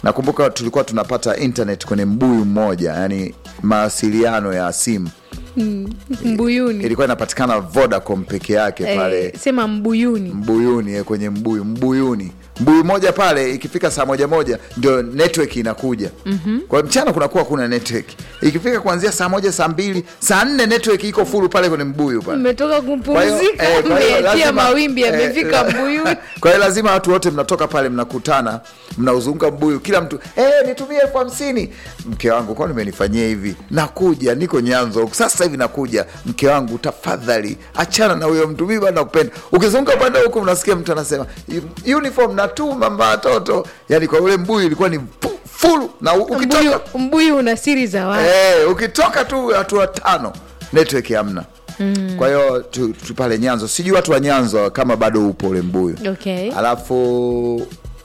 nakumbuka tulikuwa tunapata internet kwenye mbuyu mmoja yani mawasiliano ya simu mbuyuni ilikuwa inapatikana vodacom peke yake pale eh, sema mbuyuni mbuyuni eh, kwenye mbuyu mbuyuni mbuyu moja pale ikifika saa moja moja ndio network inakuja mm-hmm. kwa hiyo mchana kunakuwa kuna network ikifika kuanzia saa moja saa mbili saa nne network iko fulu pale kwenye mbuyu pale mmetoka Kwa hiyo, kupumzika eh, kwa hiyo mmeachia lazima- mawimbi eh, yamefika la- mbuyuni kwa hiyo lazima watu wote mnatoka pale mnakutana mnauzunguka mbuyu kila mtu eh, nitumie elfu hamsini mke wangu kwani umenifanyia hivi nakuja niko nyanzo sasa hivi nakuja mke wangu tafadhali achana na huyo mtu mimi bado nakupenda ukizunguka upande huku mnasikia mtu anasema uniform natuma mba watoto yani kwa ule mbuyu ilikuwa ni fu- fulu na u- mbuyu, ukitoka mbuyu una siri za watu Eh, ukitoka tu hatua tano network hamna mm. kwa hiyo tu, tu pale nyanzo sijui watu wa nyanzo kama bado upo ule mbuyu okay. alafu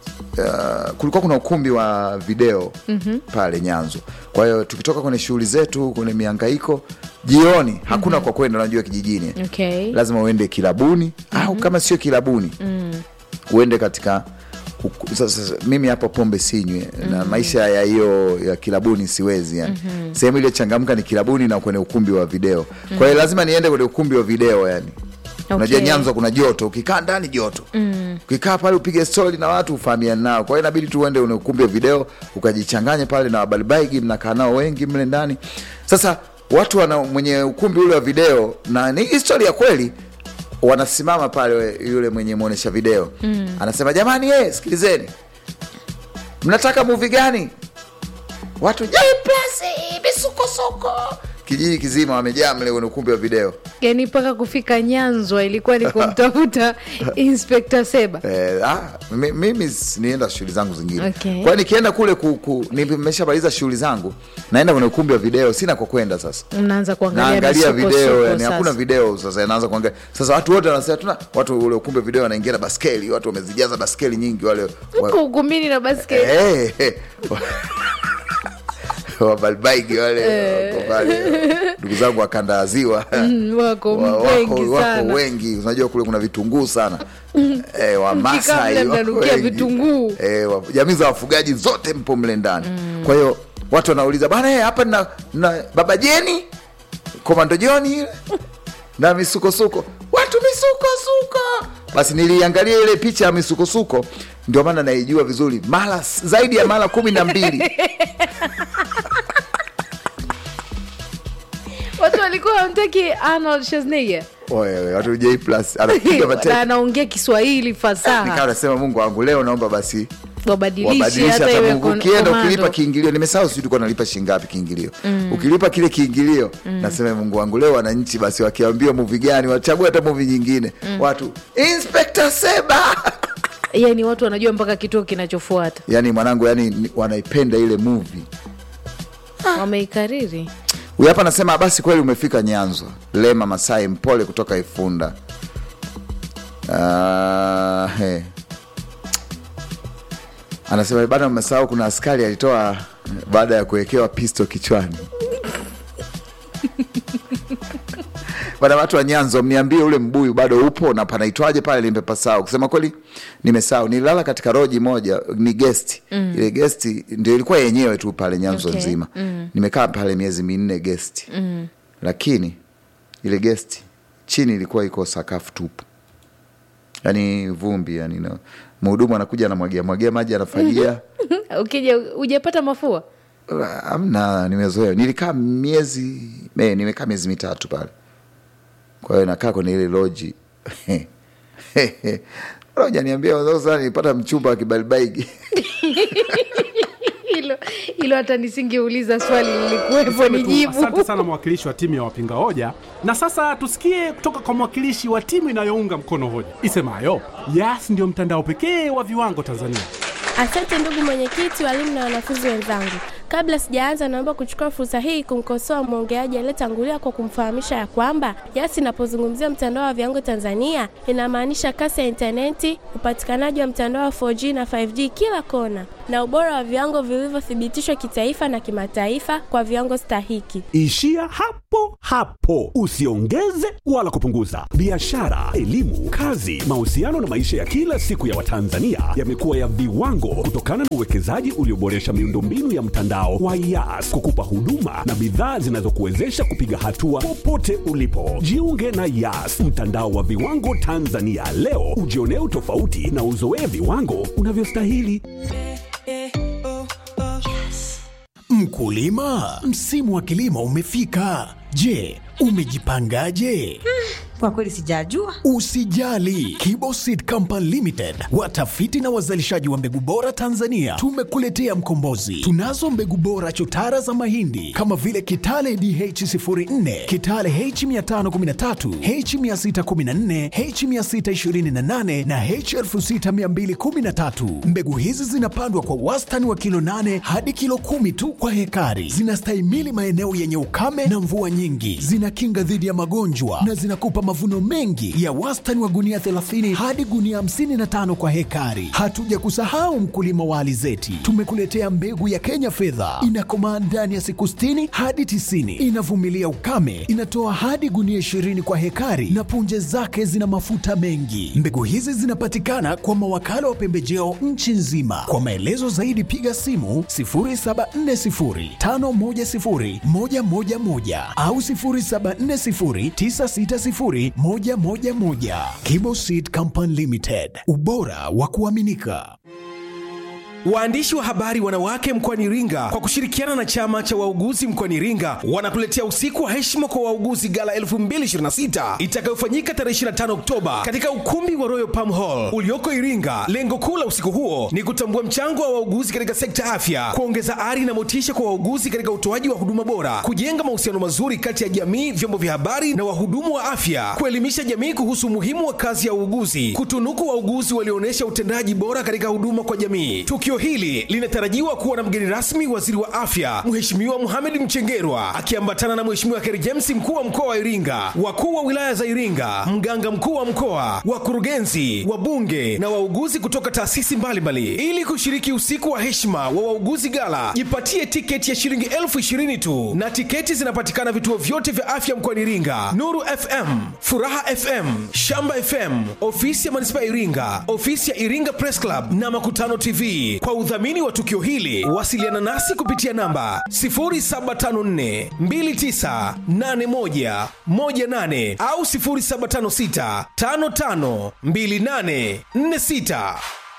uh, kulikuwa kuna ukumbi wa video mm-hmm. pale nyanzo kwa hiyo tukitoka kwenye shughuli zetu kwenye miangaiko jioni hakuna mm-hmm. kwa kwenda unajua kijijini Okay. lazima uende kilabuni mm-hmm. au kama sio kilabuni mm. uende katika uku- sasa sasa, mimi hapa pombe sinywe mm-hmm. na maisha ya hiyo ya kilabuni siwezi yani mm-hmm. sehemu ile changamka ni kilabuni na kwenye ukumbi wa video mm-hmm. kwa hiyo lazima niende kwenye ukumbi wa video yani unajua Okay. nyanzo kuna joto ukikaa ndani joto mm. ukikaa pale upige stori na watu ufahamiani nao kwa hiyo inabidi tu uende une ukumbi wa video ukajichanganye pale na wabalibaigi mnakaa nao wengi mle ndani sasa watu wana mwenye ukumbi ule wa video na ni histori ya kweli wanasimama pale we- yule mwenye mwonyesha video mm. anasema jamani eh, sikilizeni mnataka muvi gani watu jaiplasi misukosoko kijiji kizima wamejaa mle kwenye ukumbi wa video yani mpaka kufika nyanzwa ilikuwa ni kumtafuta inspekta seba Eh, ah, mi- mimi s- nienda shughuli zangu zingine Okay. kwa hiyo nikienda kule ku, ku, nimeshamaliza shughuli zangu naenda kwenye ukumbi wa video sina kwa kwenda sasa mnaanza kuangalia naangalia misukosuko video yani sasa. hakuna video sasa naanza kuangalia sasa watu wote wanasema tuna watu ule ukumbi wa video wanaingia na baskeli watu wamezijaza baskeli nyingi wale wa- Mko ukumbini na basketi Eh, eh. wabalbaigi wale wako pale ndugu zangu wakanda ya ziwa Mm, wako Wa- wengi wako, wako sana wengi unajua kule kuna vitunguu sana e, Mkikaa wamasai mle wako mnanukia wengi. vitunguu. Eh, wa- jamii za wafugaji zote mpo mle ndani kwa hiyo watu wanauliza bana eh, hapa na, na baba jeni komando joni ile na misukosuko watu misukosuko basi niliangalia ile picha ya misukosuko ndio maana naijua vizuri mara s- zaidi ya mara kumi na mbili watu walikuwa wamtaki arnold Schwarzenegger Oye, watu j plus anapiga na mateke anaongea kiswahili nikawa fasaha nasema mungu wangu leo naomba basi wabadilishe wabadilisha hata hata iwe Mungu. kon- ukienda komando. ukilipa kiingilio nimesahau sijui tulikuwa nalipa shingapi kiingilio ukilipa kile kiingilio nasema mungu wangu leo wananchi basi wakiambiwa muvi gani wachague hata muvi nyingine watu inspector seba yani watu wanajua mpaka kituo kinachofuata yani mwanangu yani ni- wanaipenda ile muvi wameikariri huyu hapa anasema basi kweli umefika nyanzo lema masai mpole kutoka ifunda uh, hey. anasema bado mmesahau kuna askari alitoa baada ya kuwekewa pisto kichwani bana watu wa nyanzo mniambie ule mbuyu bado upo na panaitwaje pale nimepasahau kusema kweli nimesahau nililala katika roji moja ni gesti mm. ile gesti ndio ilikuwa yenyewe tu pale nyanzo Okay. nzima mm. nimekaa pale miezi minne gesti mm. lakini ile gesti chini ilikuwa iko sakafu tupu yani vumbi yani no. mhudumu anakuja anamwagia mwagia maji anafagia ukija ujapata mafua amna nimezoea nilikaa miezi eh, nimekaa miezi mitatu pale kwa hiyo nakaa kwenye ile loji janiambia sasa nilipata mchumba wa kibalibaigi hilo hilo hata nisingeuliza swali lilikuwepo Niseme ni tu jibu Asante sana mwakilishi wa timu ya wapinga hoja, na sasa tusikie kutoka kwa mwakilishi wa timu inayounga mkono hoja isemayo Yas ndio mtandao pekee wa viwango Tanzania. Asante ndugu mwenyekiti, walimu na wanafunzi wenzangu. Kabla sijaanza, naomba kuchukua fursa hii kumkosoa mwongeaji aliyetangulia kwa kumfahamisha ya kwamba Yas inapozungumzia mtandao wa viwango Tanzania inamaanisha kasi ya intaneti, upatikanaji wa mtandao wa 4G na 5G kila kona, na ubora wa viwango vilivyothibitishwa kitaifa na kimataifa kwa viwango stahiki. Ishia hapo hapo, usiongeze wala kupunguza. Biashara, elimu, kazi, mahusiano na maisha ya kila siku ya Watanzania yamekuwa ya viwango kutokana na uwekezaji ulioboresha miundombinu ya mtandao wa Yas kukupa huduma na bidhaa zinazokuwezesha kupiga hatua popote ulipo. Jiunge na Yas, mtandao wa viwango Tanzania leo, ujionee utofauti na uzoee viwango unavyostahili. Mkulima, msimu wa kilimo umefika. Je, umejipangaje? Kwa kweli sijajua. Usijali, Kibo Seed Company Limited, watafiti na wazalishaji wa mbegu bora Tanzania, tumekuletea mkombozi. Tunazo mbegu bora chotara za mahindi kama vile Kitale DH04, Kitale H513, H614, H628 na H6213. Mbegu hizi zinapandwa kwa wastani wa kilo 8 hadi kilo kumi tu kwa hekari. Zinastahimili maeneo yenye ukame na mvua nyingi, zinakinga dhidi ya magonjwa na zinakupa mavuno mengi ya wastani wa gunia 30 hadi gunia 55 kwa hekari. Hatuja kusahau mkulima wa alizeti, tumekuletea mbegu ya Kenya fedha, inakomaa ndani ya siku 60 hadi 90, inavumilia ukame, inatoa hadi gunia 20 kwa hekari na punje zake zina mafuta mengi. Mbegu hizi zinapatikana kwa mawakala wa pembejeo nchi nzima. Kwa maelezo zaidi piga simu 0740510111 au 0740960111. Kibo Seed Company Limited, ubora wa kuaminika. Waandishi wa habari wanawake mkoani Iringa kwa kushirikiana na chama cha wauguzi mkoani Iringa wanakuletea usiku wa heshima kwa wauguzi gala 2026 itakayofanyika tarehe 25 Oktoba katika ukumbi wa Royal Palm Hall ulioko Iringa. Lengo kuu la usiku huo ni kutambua mchango wa wauguzi katika sekta afya, kuongeza ari na motisha kwa wauguzi katika utoaji wa huduma bora, kujenga mahusiano mazuri kati ya jamii, vyombo vya habari na wahudumu wa afya, kuelimisha jamii kuhusu umuhimu wa kazi ya uuguzi, kutunuku wauguzi walioonyesha utendaji bora katika huduma kwa jamii. Tukio hili linatarajiwa kuwa na mgeni rasmi waziri wa afya Mheshimiwa Mohamed Mchengerwa akiambatana na Mheshimiwa Kheri James mkuu wa mkoa wa Iringa, wakuu wa wilaya za Iringa, mganga mkuu wa mkoa, wakurugenzi, wabunge na wauguzi kutoka taasisi mbalimbali. Ili kushiriki usiku wa heshima wa wauguzi gala, jipatie tiketi ya shilingi elfu ishirini tu, na tiketi zinapatikana vituo vyote vya afya mkoani Iringa: Nuru FM, Furaha FM, Shamba FM, ofisi ya manispaa ya Iringa, ofisi ya Iringa Press Club na Makutano TV. Kwa udhamini wa tukio hili, wasiliana nasi kupitia namba 0754 2981 18 au 0756 55 28 46.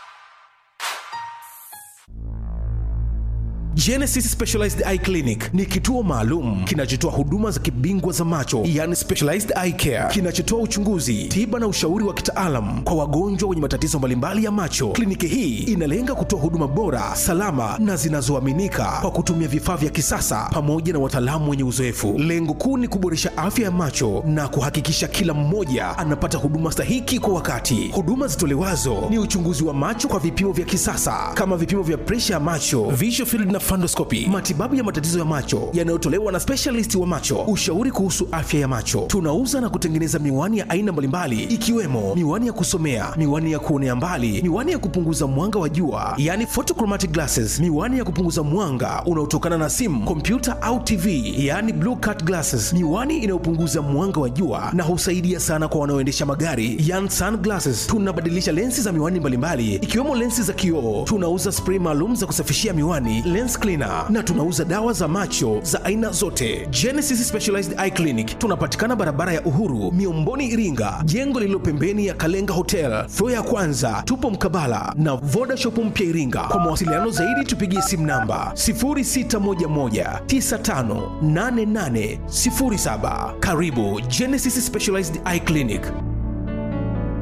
Genesis Specialized Eye Clinic ni kituo maalum kinachotoa huduma za kibingwa za macho, yani specialized eye care, kinachotoa uchunguzi, tiba na ushauri wa kitaalam kwa wagonjwa wenye matatizo mbalimbali ya macho. Kliniki hii inalenga kutoa huduma bora, salama na zinazoaminika kwa kutumia vifaa vya kisasa pamoja na wataalamu wenye uzoefu. Lengo kuu ni kuboresha afya ya macho na kuhakikisha kila mmoja anapata huduma stahiki kwa wakati. Huduma zitolewazo ni uchunguzi wa macho kwa vipimo vya kisasa kama vipimo vya presha ya macho, visual field na fundoscopy, matibabu ya matatizo ya macho yanayotolewa na specialist wa macho, ushauri kuhusu afya ya macho. Tunauza na kutengeneza miwani ya aina mbalimbali ikiwemo miwani ya kusomea, miwani ya kuonea mbali, miwani ya kupunguza mwanga wa jua, yani photochromatic glasses, miwani ya kupunguza mwanga unaotokana na simu, kompyuta au TV, yani blue cut glasses, miwani inayopunguza mwanga wa jua na husaidia sana kwa wanaoendesha magari, yani sunglasses. Tunabadilisha lensi za miwani mbalimbali ikiwemo lensi za kioo. Tunauza spray maalum za kusafishia miwani, lens cleaner na tunauza dawa za macho za aina zote. Genesis Specialized Eye Clinic tunapatikana barabara ya Uhuru, Miomboni, Iringa, jengo lililo pembeni ya Kalenga Hotel, floor ya kwanza. Tupo mkabala na Voda Shop mpya Iringa. Kwa mawasiliano zaidi tupigie simu namba 0611958807. Karibu Genesis Specialized Eye Clinic.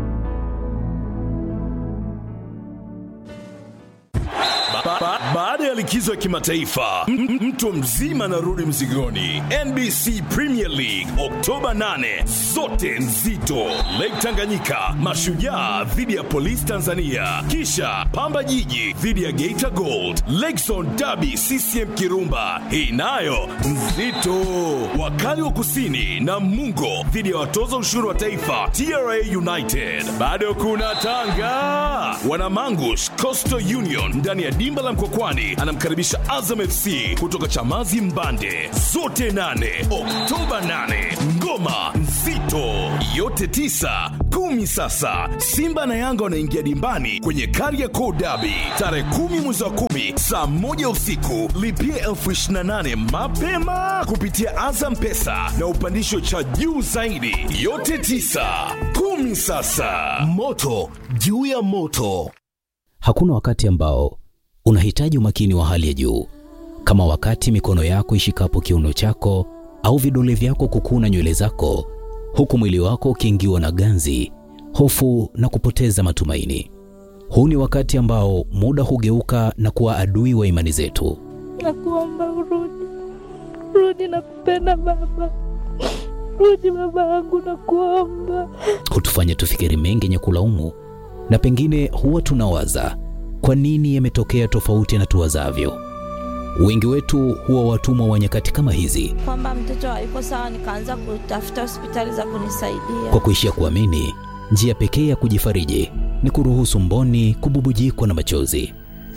Ba- ba- Baada ya likizo ya kimataifa, M- m- mtu mzima anarudi mzigoni. NBC Premier League Oktoba 8, zote nzito. Lake Tanganyika, Mashujaa dhidi ya Polisi Tanzania, kisha Pamba Jiji dhidi ya Geita Gold, Lakezone Derby CCM Kirumba, hii nayo nzito. Wakali wa Kusini na Mungo dhidi ya watoza ushuru wa taifa TRA United. Bado kuna Tanga, Wanamangush Coastal Union ndani ya dimba la Mkokwani anamkaribisha Azam FC kutoka Chamazi Mbande, zote nane Oktoba 8. Ngoma nzito yote tisa kumi. Sasa Simba na Yanga wanaingia dimbani kwenye Kariakoo Derby tarehe kumi mwezi wa kumi saa moja usiku. Lipia elfu ishirini na nane mapema kupitia Azam Pesa na upandisho cha juu zaidi. Yote tisa kumi. Sasa moto juu ya moto. Hakuna wakati ambao unahitaji umakini wa hali ya juu kama wakati mikono yako ishikapo kiuno chako au vidole vyako kukuna nywele zako, huku mwili wako ukiingiwa na ganzi, hofu na kupoteza matumaini. Huu ni wakati ambao muda hugeuka na kuwa adui wa imani zetu. Nakuomba urudi, rudi, nakupenda baba, rudi baba yangu, nakuomba. Hutufanya tufikiri mengi yenye kulaumu, na pengine huwa tunawaza kwa nini yametokea tofauti na tuwazavyo. Wengi wetu huwa watumwa wa nyakati kama hizi, Kwamba mtoto hayuko sawa, nikaanza kutafuta hospitali za kunisaidia. kwa kuishia kuamini njia pekee ya kujifariji ni kuruhusu mboni kububujikwa na machozi.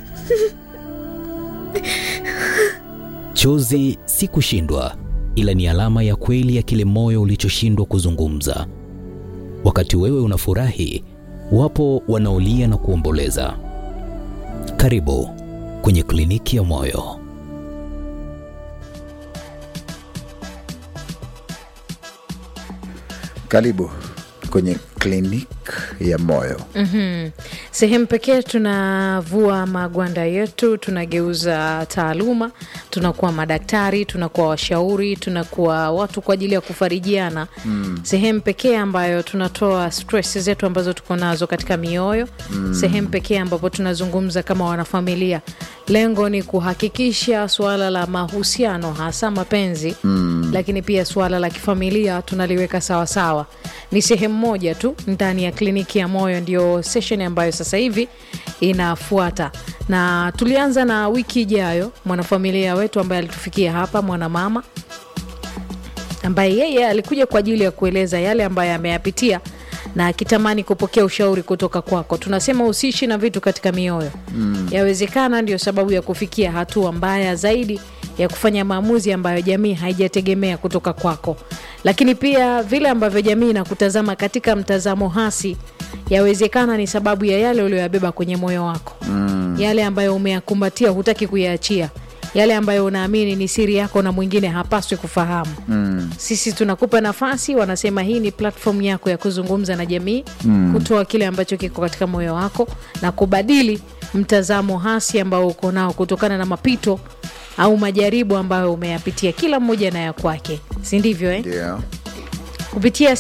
Chozi si kushindwa, ila ni alama ya kweli ya kile moyo ulichoshindwa kuzungumza. Wakati wewe unafurahi, wapo wanaolia na kuomboleza. Karibu kwenye kliniki ya moyo. Karibu kwenye klinik ya moyo. Mhm. Sehemu pekee tunavua magwanda yetu, tunageuza taaluma, tunakuwa madaktari, tunakuwa washauri, tunakuwa watu kwa ajili ya kufarijiana. Mm. Sehemu pekee ambayo tunatoa stress zetu ambazo tuko nazo katika mioyo. Mm. Sehemu pekee ambapo tunazungumza kama wanafamilia. Lengo ni kuhakikisha suala la mahusiano, hasa mapenzi Mm. lakini pia suala la kifamilia tunaliweka sawasawa. Ni sehemu moja tu ndani ya kliniki ya moyo, ndio session ambayo sasa hivi inafuata, na tulianza na wiki ijayo mwanafamilia wetu ambaye alitufikia hapa, mwanamama ambaye yeye alikuja kwa ajili ya kueleza yale ambayo ameyapitia na akitamani kupokea ushauri kutoka kwako. Tunasema usiishi na vitu katika mioyo Mm. yawezekana ndio sababu ya kufikia hatua mbaya zaidi ya kufanya maamuzi ambayo jamii haijategemea kutoka kwako, lakini pia vile ambavyo jamii inakutazama katika mtazamo hasi, yawezekana ni sababu ya yale uliyoyabeba kwenye moyo wako Mm. yale ambayo umeyakumbatia, hutaki kuyaachia, yale ambayo unaamini ni siri yako na mwingine hapaswi kufahamu. Mm. Sisi tunakupa nafasi, wanasema hii ni platform yako ya kuzungumza na jamii Mm. kutoa kile ambacho kiko katika moyo wako na kubadili mtazamo hasi ambao uko nao kutokana na mapito au majaribu ambayo umeyapitia, kila mmoja na ya kwake, si ndivyo eh? Ndio. kupitia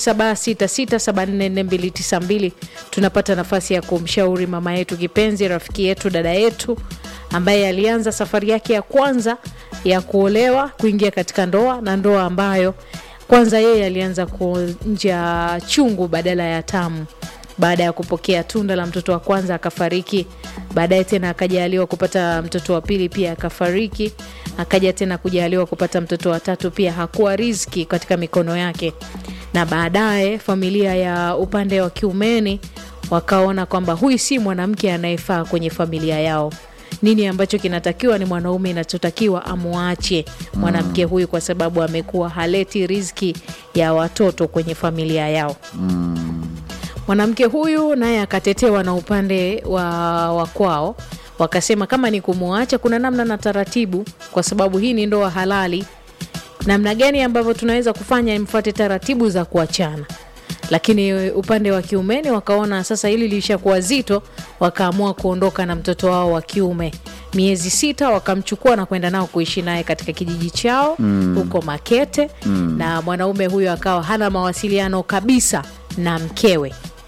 0766744292 tunapata nafasi ya kumshauri mama yetu kipenzi, rafiki yetu, dada yetu ambaye alianza safari yake ya kwanza ya kuolewa kuingia katika ndoa na ndoa ambayo kwanza yeye alianza kuonja chungu badala ya tamu baada ya kupokea tunda la mtoto wa kwanza akafariki. Baadaye tena akajaliwa kupata mtoto wa pili pia akafariki. Akaja tena kujaliwa kupata mtoto wa tatu pia hakuwa riziki katika mikono yake, na baadaye familia ya upande wa kiumeni wakaona kwamba huyu si mwanamke anayefaa kwenye familia yao. Nini ambacho kinatakiwa ni mwanaume inachotakiwa amwache mwanamke huyu, kwa sababu amekuwa haleti riziki ya watoto kwenye familia yao. Mwanamke huyu naye akatetewa na upande wa, wa kwao, wakasema kama ni kumwacha, kuna namna na taratibu, kwa sababu hii ni ndoa halali. Namna gani ambavyo tunaweza kufanya mfuate taratibu za kuachana. Lakini upande wa kiumeni wakaona sasa hili lilishakuwa zito, wakaamua kuondoka na mtoto wao wa kiume. Miezi sita wakamchukua na kwenda nao kuishi naye katika kijiji chao Mm. huko Makete Mm. na mwanaume huyo akawa hana mawasiliano kabisa na mkewe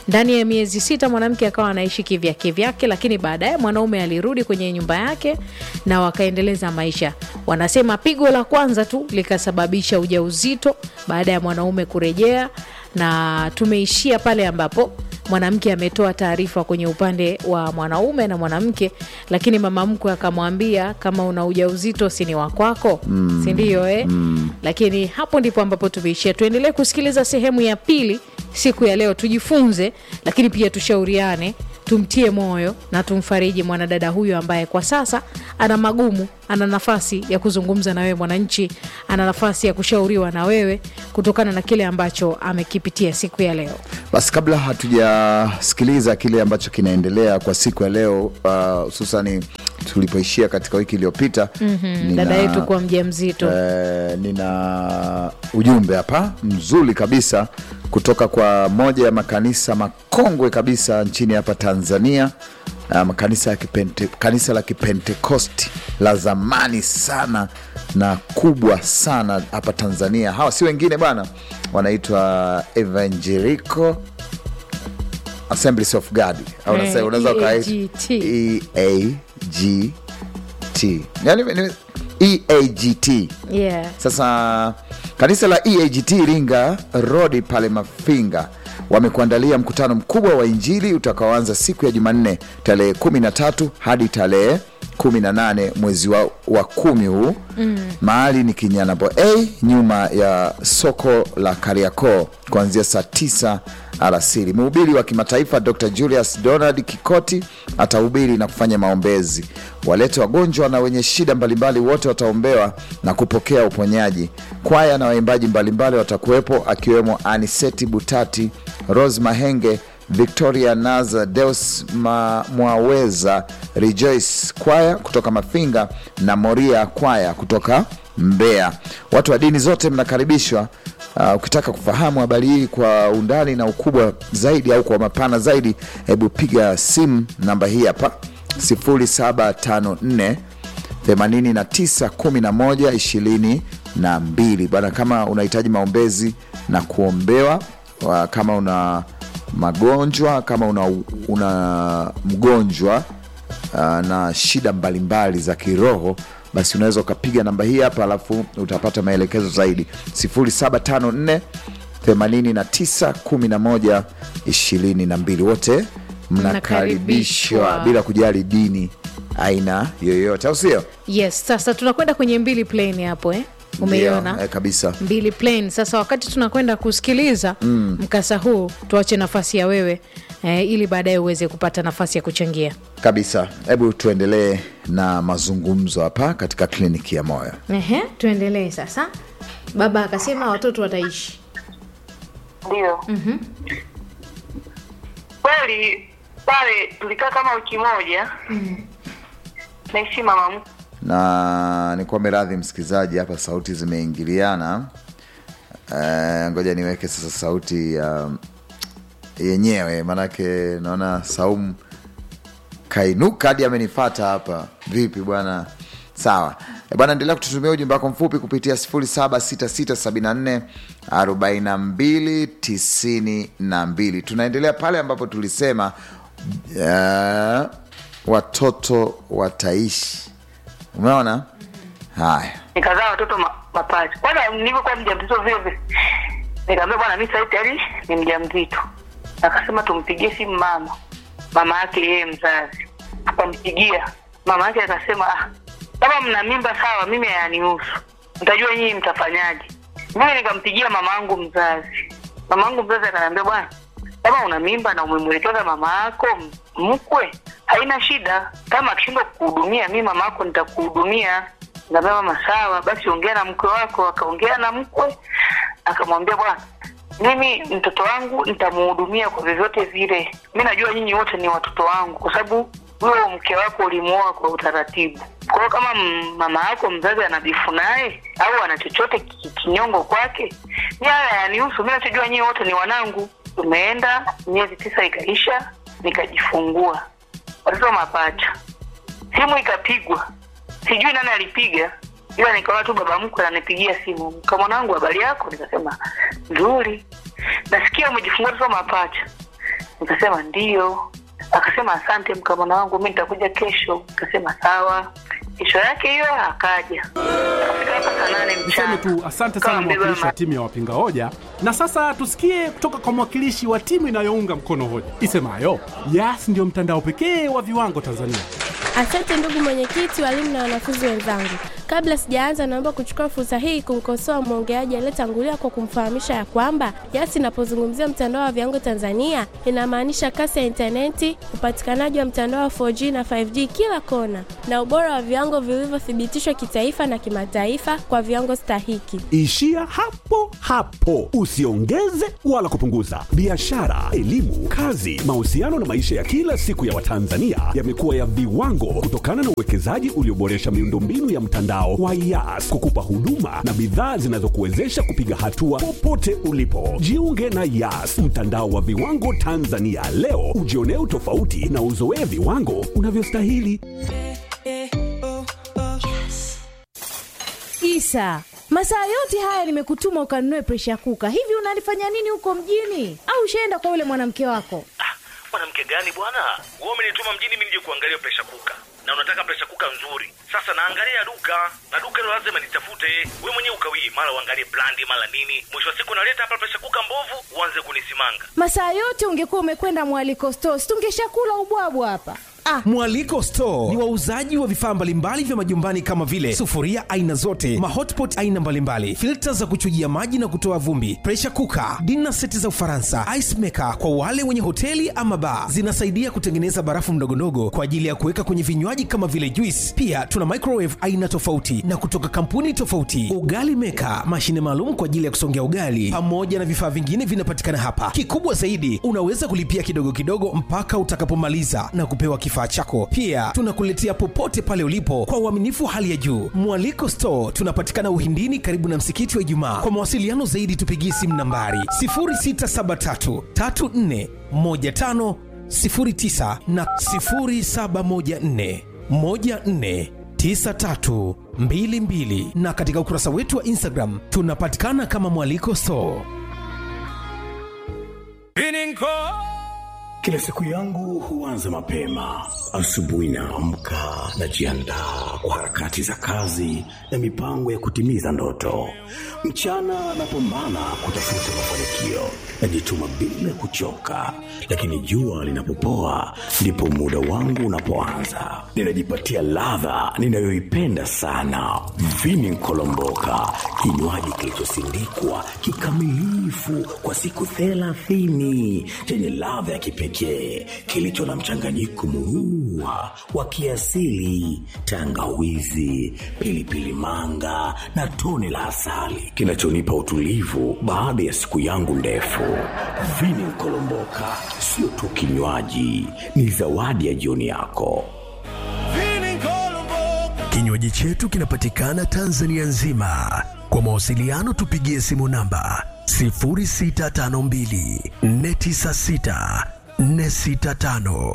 ndani ya miezi sita mwanamke akawa anaishi kivyake vyake lakini baadaye mwanaume alirudi kwenye nyumba yake na wakaendeleza maisha wanasema pigo la kwanza tu likasababisha ujauzito baada ya mwanaume kurejea na tumeishia pale ambapo mwanamke ametoa taarifa kwenye upande wa mwanaume na mwanamke lakini mama mkwe akamwambia kama una ujauzito si ni wakwako mm. sindio eh? mm. lakini hapo ndipo ambapo tumeishia tuendelee kusikiliza sehemu ya pili siku ya leo tujifunze lakini pia tushauriane tumtie moyo na tumfariji mwanadada huyo ambaye kwa sasa ana magumu ana nafasi ya kuzungumza na wewe mwananchi ana nafasi ya kushauriwa na wewe kutokana na kile ambacho amekipitia siku ya leo basi kabla hatujasikiliza kile ambacho kinaendelea kwa siku ya leo hususani uh, tulipoishia katika wiki iliyopita mm-hmm. dada yetu kuwa mja mzito eh, nina ujumbe hapa mzuri kabisa kutoka kwa moja ya makanisa makongwe kabisa nchini hapa tanzania uh, makanisa ya kipente, kanisa la kipentekosti la zamani sana na kubwa sana hapa tanzania hawa si wengine bwana wanaitwa evangelico assemblies of god au Eh, unasema- unaweza ukaita EAGT. eagt yani ni- eagt yeah. sasa kanisa la eagt iringa rodi pale mafinga wamekuandalia mkutano mkubwa wa injili utakaoanza siku ya jumanne tarehe 13 hadi tarehe 18 mwezi wa, wa kumi huu mm. mahali ni kinyanabo a nyuma ya soko la kariakoo kuanzia saa 9 alasiri mhubiri wa kimataifa dr julius donald kikoti atahubiri na kufanya maombezi walete wagonjwa na wenye shida mbalimbali wote wataombewa na kupokea uponyaji kwaya na waimbaji mbalimbali watakuwepo akiwemo aniseti butati rose mahenge victoria naza deus Ma, mwaweza rejoice kwaya kutoka mafinga na moria kwaya kutoka mbeya watu wa dini zote mnakaribishwa Uh, ukitaka kufahamu habari hii kwa undani na ukubwa zaidi au kwa mapana zaidi hebu piga simu namba hii hapa 0754 891122 bana kama unahitaji maombezi na kuombewa wa- kama una magonjwa kama una, una mgonjwa uh, na shida mbalimbali za kiroho basi unaweza ukapiga namba hii hapa alafu utapata maelekezo zaidi 0754 89 11 22 wote mnakaribishwa Mnakaribishwa. bila kujali dini aina yoyote au sio yes sasa tunakwenda kwenye mbili plane hapo eh? umeiona Ndio, eh, kabisa mbili plane sasa wakati tunakwenda kusikiliza mm. mkasa huu tuache nafasi ya wewe eh, ili baadaye uweze kupata nafasi ya kuchangia kabisa hebu tuendelee na mazungumzo hapa katika kliniki ya moyo Ehe, tuendelee sasa baba akasema watoto wataishi ndio mm-hmm. kweli pale tulikaa kama wiki moja naishi mama mkwe na nikuombe radhi msikilizaji hapa sauti zimeingiliana Eh, ngoja niweke sasa sauti ya yenyewe maanake naona saumu kainuka hadi amenifata hapa vipi bwana sawa Eh, bwana endelea kututumia ujumbe wako mfupi kupitia 0766744292 tunaendelea pale ambapo tulisema uh, watoto wataishi umeona haya nikazaa watoto ma, mapacha kwanza nilivyokuwa mja mzito vile vile nikaambia bwana mi sahii tayari ni mja mzito akasema tumpigie simu mama mama yake yeye mzazi akampigia mama yake akasema ah, kama mna mimba sawa mimi hayanihusu mtajua nyinyi mtafanyaje mimi nikampigia mama yangu mzazi mama yangu mzazi akaniambia bwana kama una mimba na umemwelekeza mama yako m- mkwe haina shida kama akishindwa kukuhudumia mi mama yako nitakuhudumia Nikamwambia mama sawa basi ongea na mkwe wako akaongea na mkwe akamwambia bwana mimi mtoto wangu nitamuhudumia kwa vyovyote vile mi najua nyinyi wote ni watoto wangu kwa sababu huyo mke wako ulimuoa kwa utaratibu kwa hiyo kama m- mama yako mzazi anabifu naye au ana chochote ki- kinyongo kwake mi haya yanihusu mi nachojua nyinyi wote ni wanangu tumeenda miezi tisa ikaisha nikajifungua watoto mapacha simu ikapigwa sijui nani alipiga ila nikaona tu baba mkwe ananipigia simu ka mwanangu habari yako nikasema nzuri nasikia umejifungua watoto mapacha nikasema ndio akasema asante mkamwana wangu mi nitakuja kesho nikasema sawa kesho yake hiyo akaja akafika hapa saa nane Niseme mchana tu asante sana Kama mbeba mwakilishi wa ma- timu ya wapinga hoja, na sasa tusikie kutoka kwa mwakilishi wa timu inayounga mkono hoja isemayo Yas ndio mtandao pekee wa viwango Tanzania. Asante ndugu mwenyekiti, walimu na wanafunzi wenzangu. Kabla sijaanza, naomba kuchukua fursa hii kumkosoa mwongeaji aliyetangulia kwa kumfahamisha ya kwamba Yas inapozungumzia mtandao wa viwango Tanzania inamaanisha kasi ya intaneti, upatikanaji wa mtandao wa 4G na 5G kila kona, na ubora wa viwango vilivyothibitishwa kitaifa na kimataifa kwa viwango stahiki. Ishia hapo hapo, usiongeze wala kupunguza. Biashara, elimu, kazi, mahusiano na maisha ya kila siku ya Watanzania yamekuwa ya viwango kutokana na uwekezaji ulioboresha miundombinu ya mtandao wa Yas kukupa huduma na bidhaa zinazokuwezesha kupiga hatua popote ulipo. Jiunge na Yas, mtandao wa viwango Tanzania leo, ujionee utofauti na uzoee viwango unavyostahili. Isa, masaa yote haya nimekutuma ukanunue presha kuka. Hivi unalifanya nini huko mjini? Au ushaenda kwa yule mwanamke wako? mwanamke gani bwana wewe umenituma mjini mimi nije kuangalia presha kuka na unataka presha kuka nzuri sasa naangalia duka na duka hilo lazima nitafute we mwenyewe ukawii mara uangalie brandi mara nini mwisho wa siku naleta hapa presha kuka mbovu uanze kunisimanga Masaa yote ungekuwa umekwenda mwaliko stores, tungeshakula ubwabwa hapa. Ah, Mwaliko Store ni wauzaji wa vifaa mbalimbali vya majumbani kama vile sufuria aina zote, mahotpot aina mbalimbali, filta za kuchujia maji na kutoa vumbi, pressure cooker, dinner seti za Ufaransa, ice maker kwa wale wenye hoteli ama bar. Zinasaidia kutengeneza barafu ndogondogo kwa ajili ya kuweka kwenye vinywaji kama vile juice. Pia tuna microwave aina tofauti na kutoka kampuni tofauti, ugali maker, mashine maalum kwa ajili ya kusongea ugali, pamoja na vifaa vingine vinapatikana hapa. Kikubwa zaidi, unaweza kulipia kidogo kidogo mpaka utakapomaliza na kupewa kifaa chako. Pia tunakuletea popote pale ulipo kwa uaminifu wa hali ya juu. Mwaliko Store tunapatikana Uhindini, karibu na msikiti wa Ijumaa. Kwa mawasiliano zaidi, tupigie simu nambari 0673 34 15 09 na 0714 14 9322 na katika ukurasa wetu wa Instagram tunapatikana kama Mwaliko Store. Kila siku yangu huanza mapema. Asubuhi naamka, najiandaa kwa harakati za kazi na mipango ya kutimiza ndoto. Mchana napambana kutafuta mafanikio, najituma bila kuchoka, lakini jua linapopoa ndipo muda wangu unapoanza. Ninajipatia ladha ninayoipenda sana, vini nkolomboka, kinywaji kilichosindikwa kikamilifu kwa siku thelathini chenye ladha ya kipekee kilicho na mchanganyiko murua wa kiasili, tangawizi, pilipili manga na tone la asali kinachonipa utulivu baada ya siku yangu ndefu. Vini Nkolomboka sio tu kinywaji, ni zawadi ya jioni yako. Kinywaji chetu kinapatikana Tanzania nzima. Kwa mawasiliano tupigie simu namba 0652 496 465.